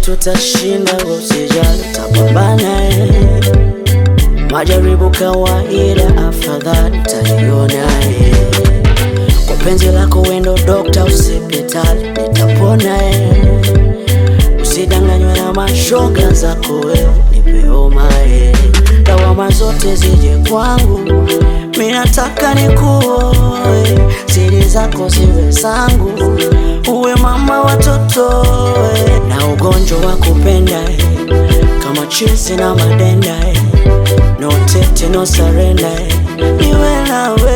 tutashinda, usijali, tapambana eh. Majaribu kawaida, afadhali taiona eh. Kwa penzi lako wendo dokta, hospitali nitapona eh. Usidanganywe na mashoga zako wewe, nipe homa eh. Lawama zote zije kwangu, mi nataka nikuoe, siri zako ziwe zangu, uwe mama watoto eh. na ugonjwa wa kupenda eh. kama chizi na madenda eh. no tete no surrender eh. niwe nawe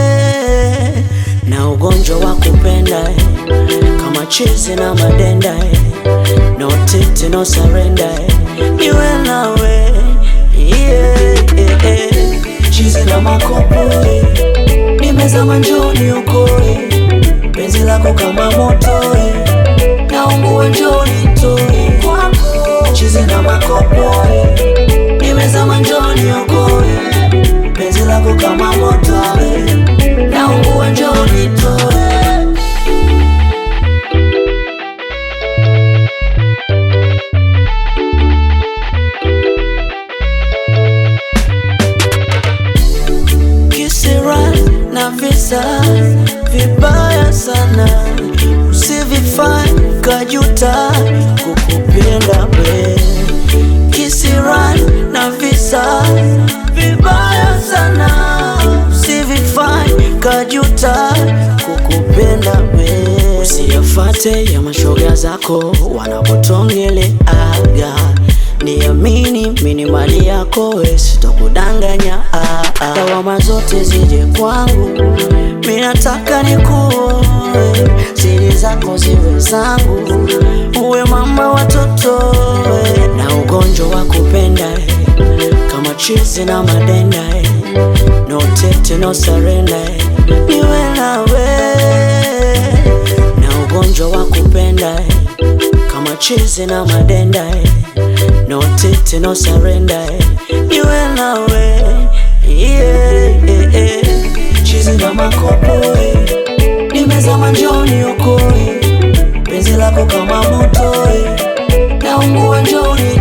na ugonjwa wa kupenda eh. kama chizi na madenda eh. no tete no surrender eh. niwe nawe yeah, yeah, yeah. chizi na makopo eh. nimezama njoni ukoe penzi lako kama moto eh. naungua njoni toe chizi na makopo eh. nimezama njoni ukoe penzi lako kama moto eh. naungua njoni toe kisira na visa vibaya sana, usivifanye kajuta kukupenda we. Kisira na visa vibaya sana, usivifanye kajuta kukupenda we. Usiyafate ya mashoga zako wanapotongeleaga Niamini mini mali yako we, sitokudanganya ah, ah. Lawama zote zije kwangu, mi nataka nikuoe, siri zako ziwe zangu, uwe mama watoto we, na ugonjwa wa kupenda eh, kama chizi na madenda eh, no tete no surrender eh, niwe nawe na ugonjwa wa kupenda eh, kama chizi na madenda eh, no tete no surrender eh, niwe nawe yeah, yeah, yeah. chizi na makopo eh, nimezama njoni ukoe penzi lako kama moto eh, naungua njoni